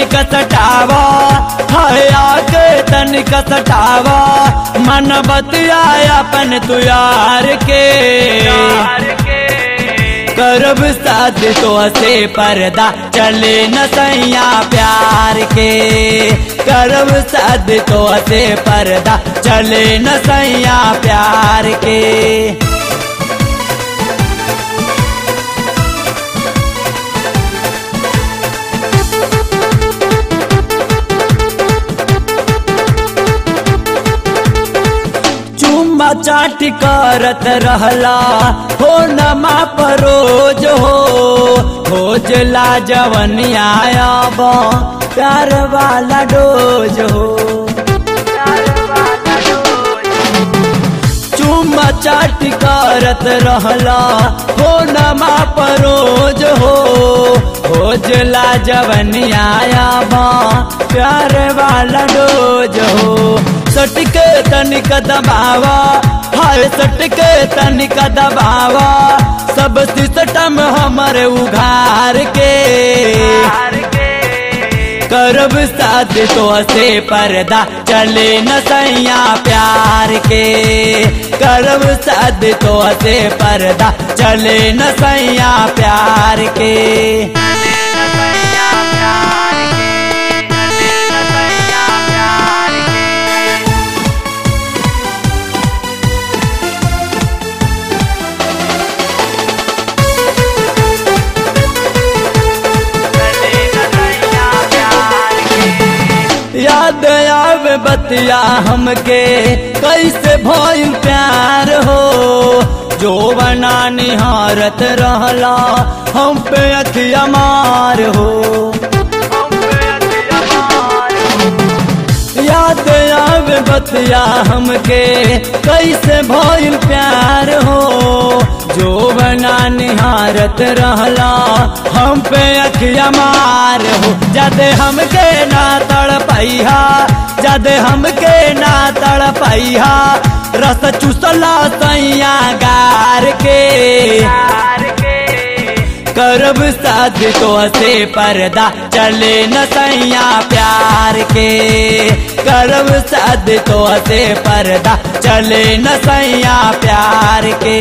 तनिक सटावा हाय आके तनिक सटावा मन बतिया अपन तू यार के करब साथ तो से पर्दा चले न सैया प्यार के करब साथ तो से पर्दा चले न सैया प्यार के चुम्मा चाट करत रहला हो नमा परोज हो खोजला जवनिया अब प्यार वाला डोज हो चुम्मा चाट करत रहला हो नमा परोज हो खोजला जवनिया अब प्यार वाला डोज हो सटके तनिक दबावा हाय सटके तनिक दबावा सब सिस्टम हमर उघार के करब साथ तो से पर्दा चले न सैया प्यार के करब साथ तो से पर्दा चले न सैया प्यार के याद आवे बतिया हमके कैसे भइल प्यार हो जो बना निहारत रहला हम पे अखिया मार हो याद आवे बतिया हमके कैसे भइल प्यार हो जो बना निहारत रहला हम पे अखिया मार हो जदे हमके ना तड़ पैहा जदे हमके ना तड़ पैहा रस चूसला सैया गार के करब साथ तो से पर्दा चले न सैया प्यार के करब साथ तो से पर्दा चले न सैया प्यार के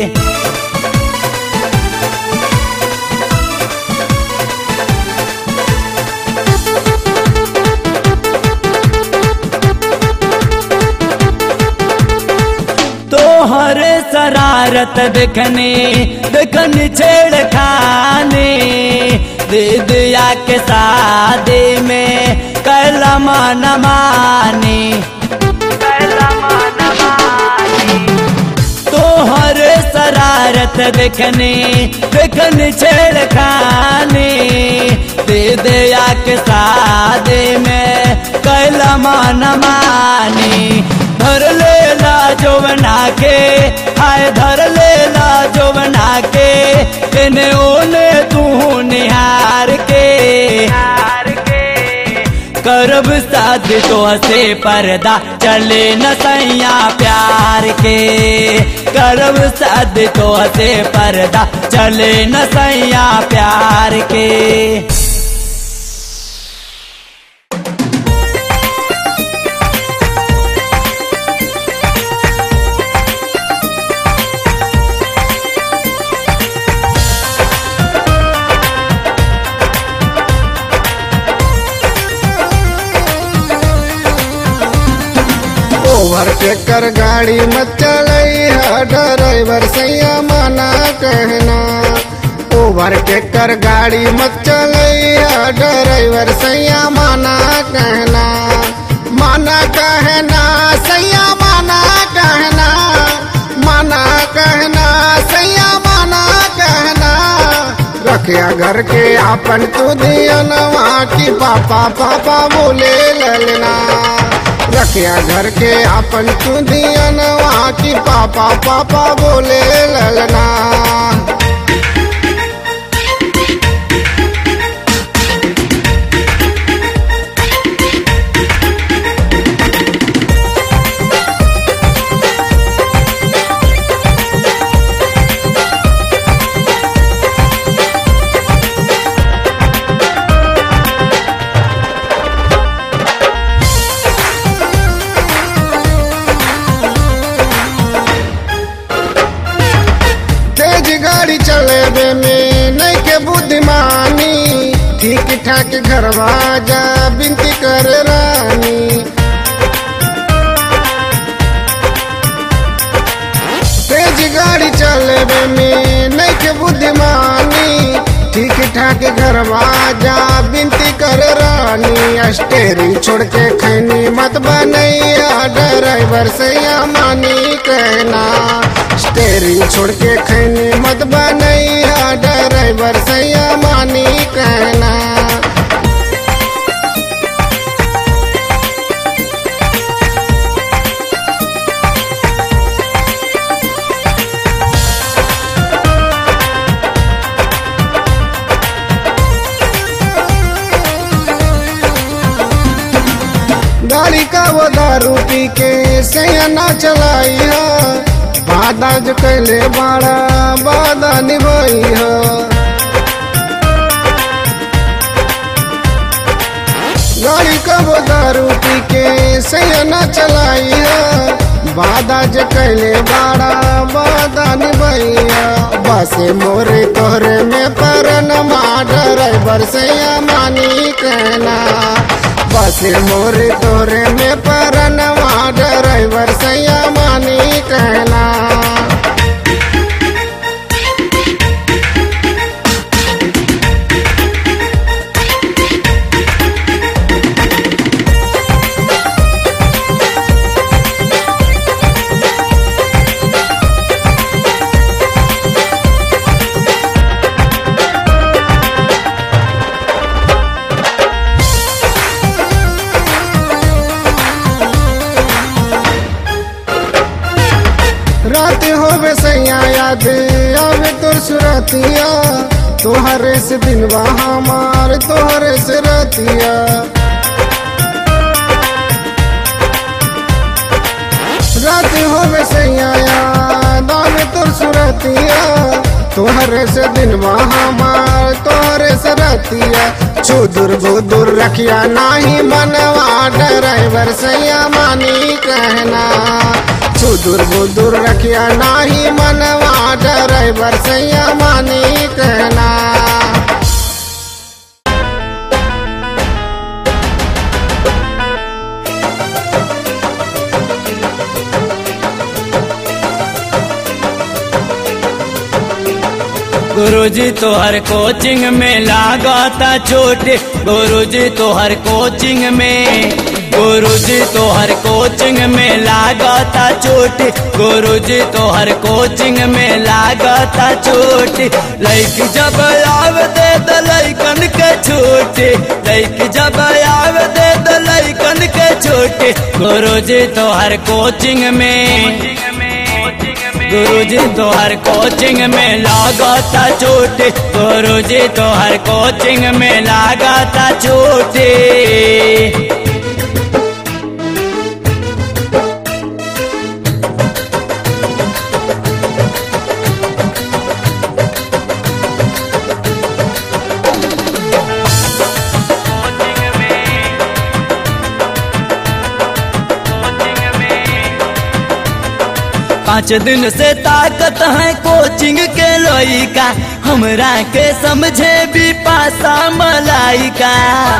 तोहरे शरारत देखने देखनी छेड़खाने दे दिया के शादी में कैलम न मानी तोहरे शरारत देखने देखनी छेड़खाने दे दिया के शादी में कैलम न मानी धर लेला जो बना के हाय धर लेला जो बना के इने ओने तू निहार के करब साथ तो से पर्दा चले न सैया प्यार के करब साथ तो से पर्दा चले न सैया प्यार के ओवरटेक कर गाड़ी मत चलैया ड्राइवर सैया मना कहना ओवरटेक कर गाड़ी मत चलैया ड्राइवर सैया मना कहना मना कहना सैया मना कहना मना कहना सैया मना कहना रखिया घर के अपन तू दियनवा की पापा पापा बोले ललना रखिया घर के अपन तू दियनवा की पापा पापा बोले ललना गाड़ी चलेबे में नहीं के बुद्धिमानी ठीक ठाक घरवा जा बिनती कर रानी तेज गाड़ी चलेबे में नहीं के बुद्धिमानी ठीक ठाक घरवा जा बिनती कर रानी स्टेरिंग छोड़ के खैनी मत बनैया ड्राइवर से या मानी कहना स्टेरिंग छोड़ के खैनी मत बनैया ड्राइवर से या मानी कहना गाड़ी का वो दारू पी के सैना चलाई है वादा जो कैले बड़ा वादा निभाई है गाड़ी का वो दारू पी के सैना चलाई है वादा जो कैले बड़ा वादा निभाई है बस मोरे तोहरे में परन ड्राइवर से मानी कहना बस मोरे तोरे में परनवा ड्राइवर सैया मानी कहना रात होवे सैया याद आवे तोर सुरतिया तोहरे से दिनवा हमार तोहरे से रतिया रात होवे सैया याद आवे तोर सुरतिया तोहरे से दिनवा हमार तोहरे से रतिया चुदुर बुदुर रखिया नाही मनवा ड्राइवर सैया मानी कहना सुदूर बुदूर रखिया नाही मनवा ड्राइवर सैया मानी कहना गुरुजी तोहर कोचिंग में लागता चोट गुरुजी तोहर कोचिंग में गुरुजी तोहर कोचिंग में लागता चोट गुरुजी तोहर कोचिंग में लागता चोट लैक जब आव दे द लैकन के छोट लैक जब आव दे द लैकन के छोट गुरुजी तोहर कोचिंग में गुरुजी तोहर कोचिंग में लागता चोट गुरुजी तोहर कोचिंग में लागता चोट पाँच दिन से ताकत है कोचिंग के लोइका हमरा के समझे भी पासा मलाइका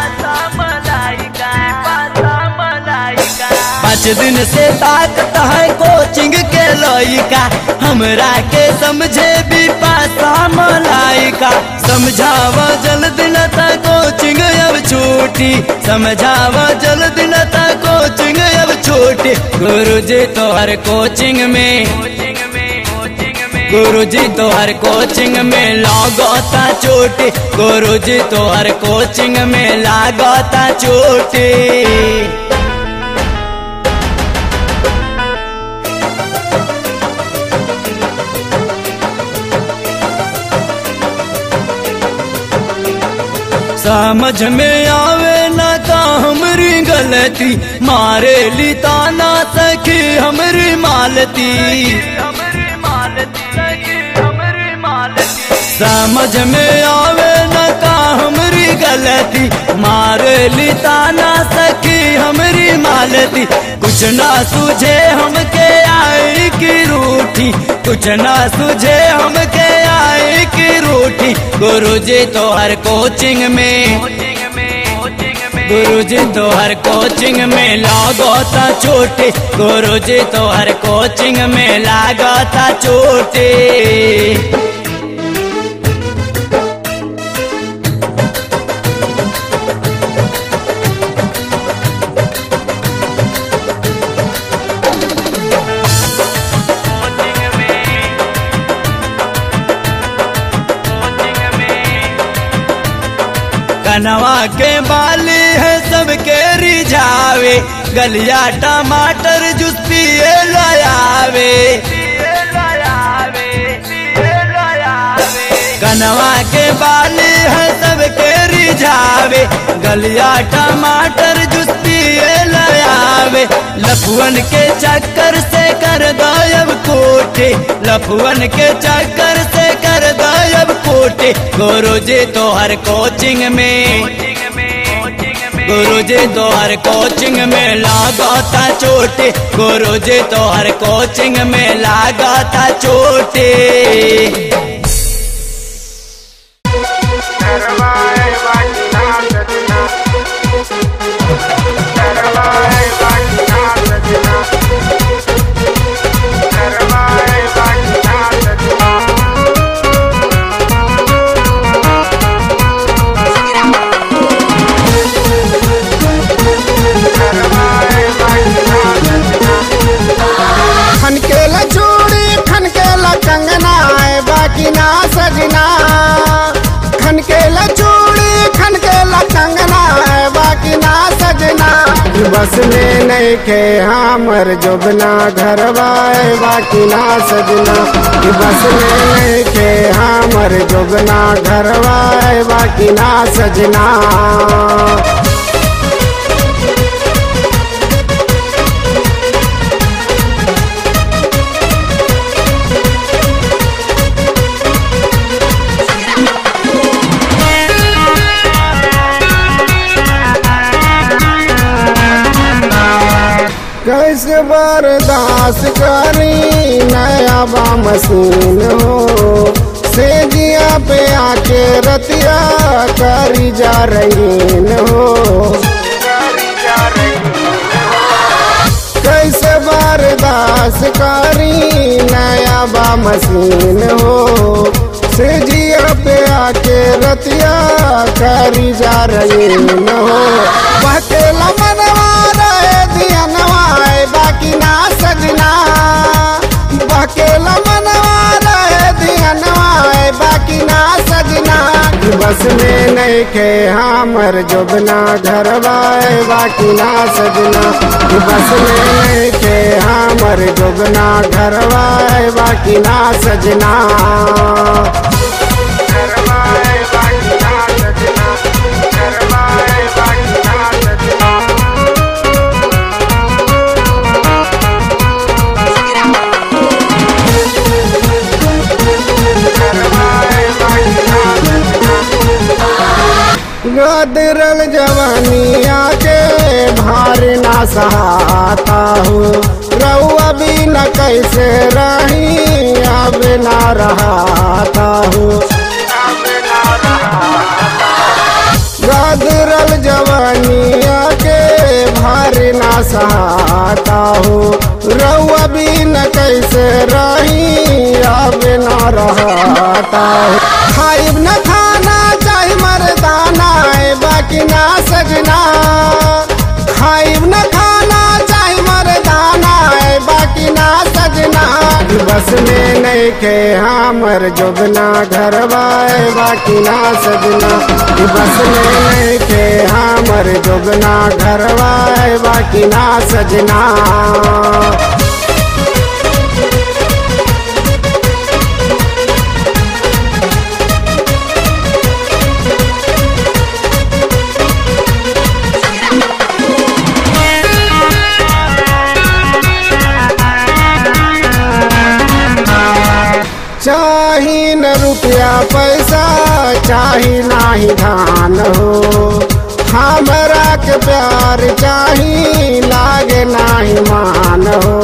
पाँच दिन से ताकत है कोचिंग के लोइका हमरा के समझे भी पासा मलाइका समझावा जल्दी न था कोचिंग अब छूटी समझावा जल्दी न था कोचिंग अब छूटी गुरुजी तोहर कोचिंग में गुरुजी तोहर कोचिंग में लागता चोटी गुरुजी तोहर कोचिंग में लागता चोटी समझ में आवे न का हमरी गलती मारे ली ताना सखी हमरी मालती समझ में आवे न का हमरी गलती मार ली ताना सखी हमरी मालती कुछ ना सूझे हमके आई की रूठी कुछ ना सूझे हमके आई की रूठी गुरु जी तो हर कोचिंग में गुरु जी तो हर कोचिंग में लागता चोटी गुरु जी तो हर कोचिंग में लागता चोटी कनवा के बाली है सबके रिझावे गलिया टमाटर जूस पिए लयावे कनवा के बाली है सबके रिझावे गलिया टमाटर जूस पिए लयावे लफुअन के चक्कर से कर गायब कोठे लफुअन के चक्कर से कर गायब कोठे गुरु जी तो हर कोचिंग में गुरु जी तो हर कोचिंग में लगाता चोटे गुरु जी तो हर कोचिंग में लगाता चोटे करवाए बाजना सजना करवाए बाजना सजना करवाए बाजना सजना करवाए बाजना सजना खनकेला चूड़ी खनकेला कंगना है बाकी ना सजना खनकेला चूड़ी खनकेला कंगना है बाकी ना सजना बस में नहीं के हमर जोबना घरवा है बाकी ना सजना बस में नहीं के हमर जोबना घरवा है बाकी ना सजना कैसे बर्दाश्त करी नया बा मशीन हो से जिया पे आके रतिया करी जा रही हो कैसे बर्दाश्त करी नया बा मशीन हो से जिया पे आके रतिया करी जा रही हो बहकेला मनवा रहे दिया नवाए बाकी ना सजना बहकेला मनवा रहे दिया नवाए बाकी ना सजना बस में नहीं के हमर जोबना घरवाए बाकी ना सजना बस में नहीं के हमर जोबना घरवाए बाकी ना सजना घरवाए बाकी ना सजना घरवाए बाकी ना सजना गदरल जवानिया के भार ना सहाता हो रउआ भी न कैसे रही अब ना रहाता हो गदरल जवानिया के भार ना सहाता हो रउआ भी न कैसे रही अब ना रहता हो खाइब न खाना चाहे मरदाना है बाकी ना सजना खाइब न खाना चाहे मरदाना है बाकी ना सजना बस में नहीं के हमर जोबना घरवाए बाकी ना सजना बस में नहीं के हमर जोबना घरवाए बाकी ना सजना चाही न रुपया पैसा चाही नाही धान हो हमरा के प्यार चाही लागे नाही मान हो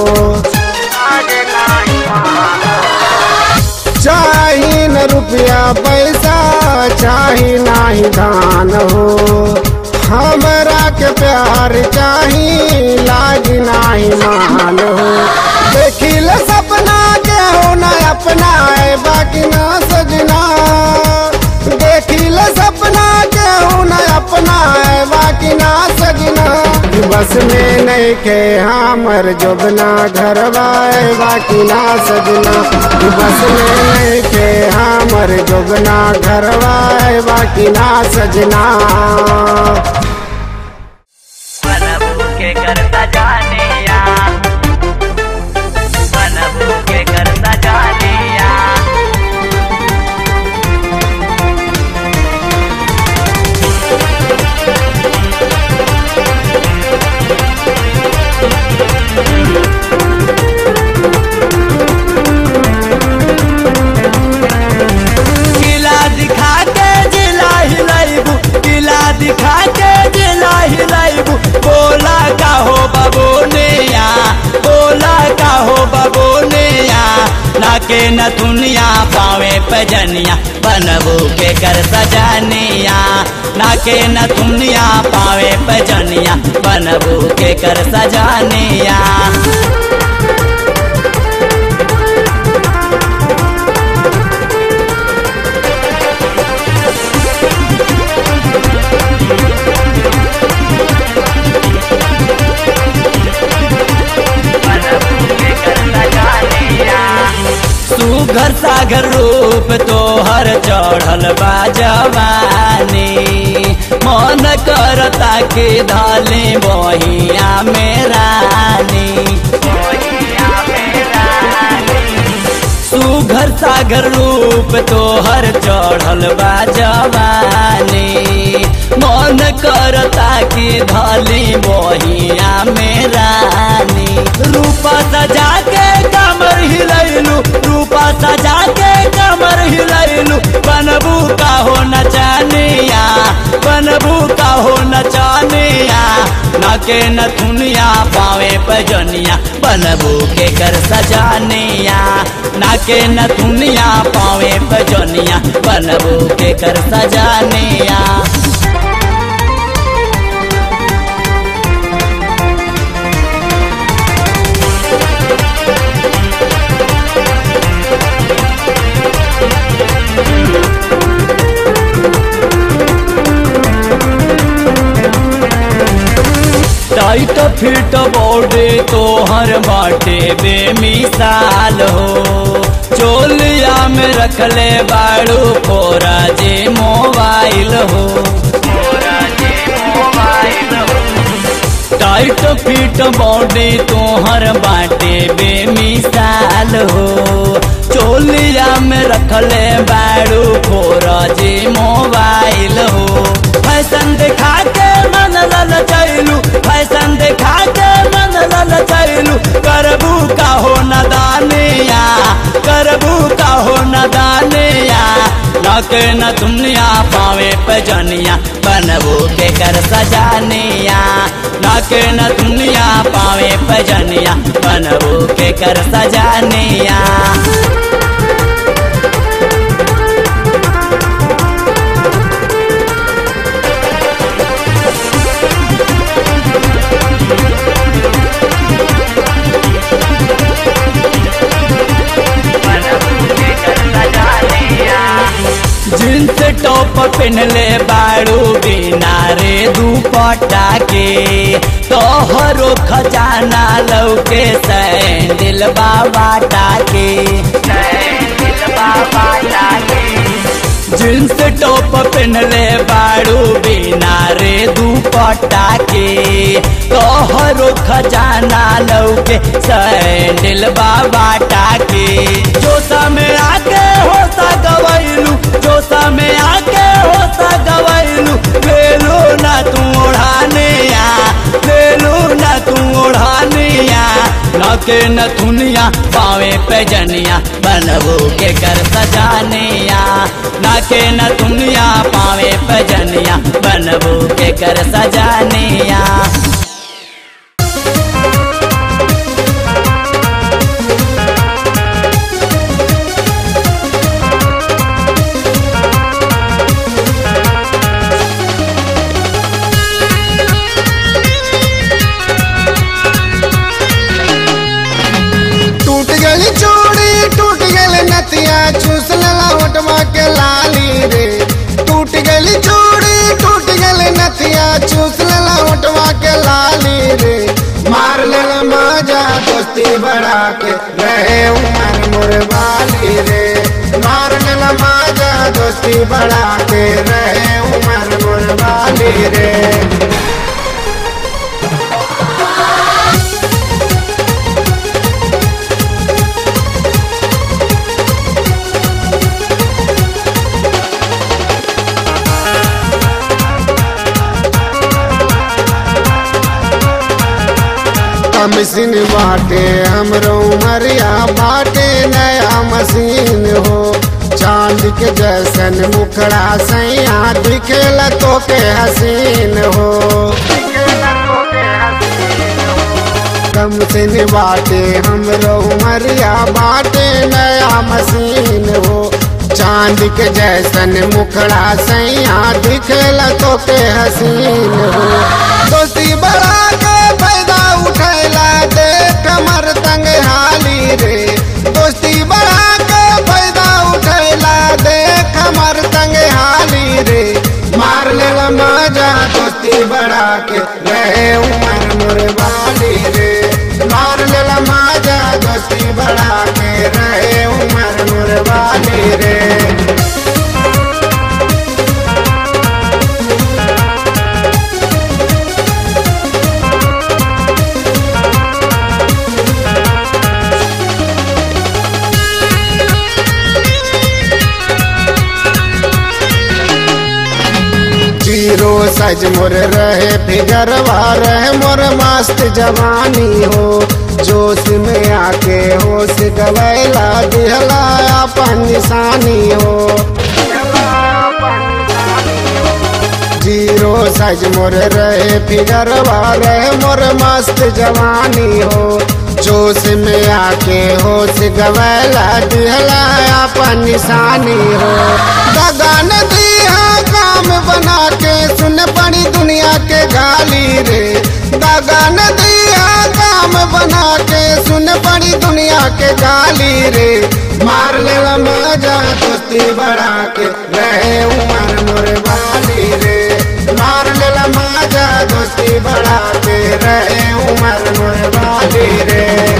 चाही न रुपया पैसा चाही नाही धान हो हमरा के प्यार चाही लागी नाही मान हो देखिल सपना के हो न अपना है बाकी ना सजना देखिल सपना के हो न अपना है बाकी ना सजना बस में नहीं के हमर जोबना घरवा है बाकी ना सजना बस में नहीं के हमर जोबना घरवा है बाकी ना सजना बनबू के करता जाने या बनबू के करता जाने या किला दिखा के जिला हिलाइबू किला दिखा के जिला हिलाइबू बोला का हो बाबू नेया बोला का हो बाबू नेया नाके न दुनिया पावे पजनिया बनबू के कर सजनिया नाके न दुनिया पावे पजनिया बनबू के कर सजनिया बनबू के करता जाने या सुघर सागर रूप तोहर चढ़ल बा जवानी मन करता के धाले बहिया में रानी मोहिया मेरा सुघर सागर रूप तोहर चढ़ल बा जवानी मन करता कि धली बहिया में रानी रूपा सजा के कमर हिलैलू रूपा सजा के कमर हिलैलू बनबू का हो नचानिया बनबू का हो नचानिया नाके न दुनिया पावे पजनिया बनबू के कर सजानिया नाके न दुनिया पावे पजनिया बनबू के कर सजानिया टाइट फिट बॉडी तोहर बाटे बेमिसाल हो चोलिया में रखले बाड़ू कोरा जे मोबाइल हो मोरा जे मोबाइल हो टाइट फिट बॉडी तोहर बाटे बेमिसाल हो चोलिया में रखले बाड़ू कोरा जे मोबाइल हो फैशन दिखा के मन लल चैलू फैशन दिखा के मन लल चैलू करबू का हो नदानिया करबू का हो नदानिया नके न दुनिया पावे पजनिया बनबू के कर सजानिया नके न दुनिया पावे पजनिया बनबू के कर सजानिया बनबू के करता जाने या जींस टॉप पहनले बाड़ू बिना रे दुपट्टा के तोहरो खजाना लौके सैंडल बाबा टाके दिल बाबा जागे जींस टॉप पहनले बाड़ू बिना रे दुपट्टा के तोहरो खजाना लौके सैंडल बाबा टाके जोसा में आके होता गवैलू जोसा में आके होता गवैलू ले लो ना तू ओढ़ाने या ले लो ना तू ओढ़ाने या न नाके नथुनिया पावे पैजनिया बनबू के कर सजानिया नाके नथुनिया पावे पैजनिया बनबू के कर सजानिया टूट गई चूड़ी टूट गई नतिया चूस लला होटवा के लाली रे टूट गई चूड़ी टूट गई नतिया चूस लला होटवा के लाली रे मार लेला मजा दोस्ती बढ़ा के रहे उमर मुरबाली रे मार लेला मजा दोस्ती बढ़ा के रहे उमर मुरबाली रे मशीन बाटे हमरो उमरिया बाटे नया मशीन हो चांद के जैसन मुखड़ा सैया दिखेला तो के हसीन हो कम से बाटे हमरो उमरिया बाटे नया मशीन हो चांद के जैसन मुखड़ा सैया दिखेला तो के हसीन हो दोस्ती बढ़ा के फायदा उठैला देख मर तंग हाली रे दोस्ती बढ़ा के फायदा उठैला देख मर तंग हाली रे मार लेला मजा दोस्ती बढ़ा के रहे उमर मुरबाली रे मार लेला मजा दोस्ती बढ़ा के रहे उमर मुरबाली रे जीरो सज मोर रहे फिगरवा रहे मोर मस्त जवानी हो जोश में आके होश गवैला दिहला अपन निशानी हो जीरो सज मोर रहे फिगरवा रहे मोर मस्त जवानी हो जोश में आके होश गवैला दिहला अपन निशानी हो दगान दिया काम बना के सुन पड़ी दुनिया के गाली रे दगान दिया काम बना के सुन पड़ी दुनिया के गाली रे मार ले मजा दोस्ती बढ़ा के रहे उमर मोर वाली रे मार ले मजा दोस्ती बढ़ा के रहे उमर मोर वाली रे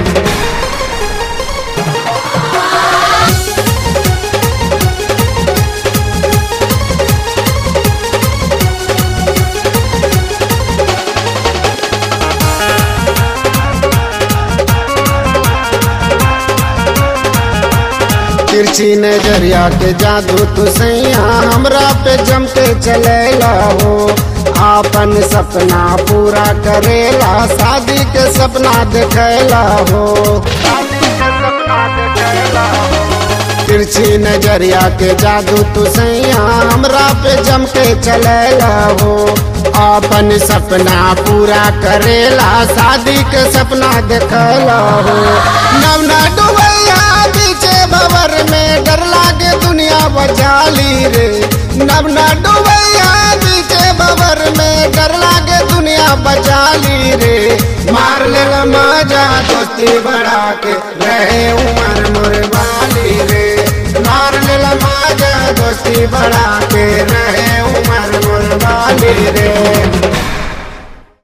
तिरछी नजरिया के जादू तू सैया हमरा पे जम के चलेला हो आपन सपना पूरा करेला शादी के सपना देखेला हो तिरछी नजरिया के जादू तू सैया हमरा पे जम के चलेला हो आपन सपना पूरा करेला शादी के सपना देखला हो नवना डुबैया पीछे भवर में डर लागे दुनिया बचाली रे नवना डुबैया पीछे भवर में डर लागे दुनिया बचाली रे मार ले मजा दोस्ती बढ़ा के रहे उमर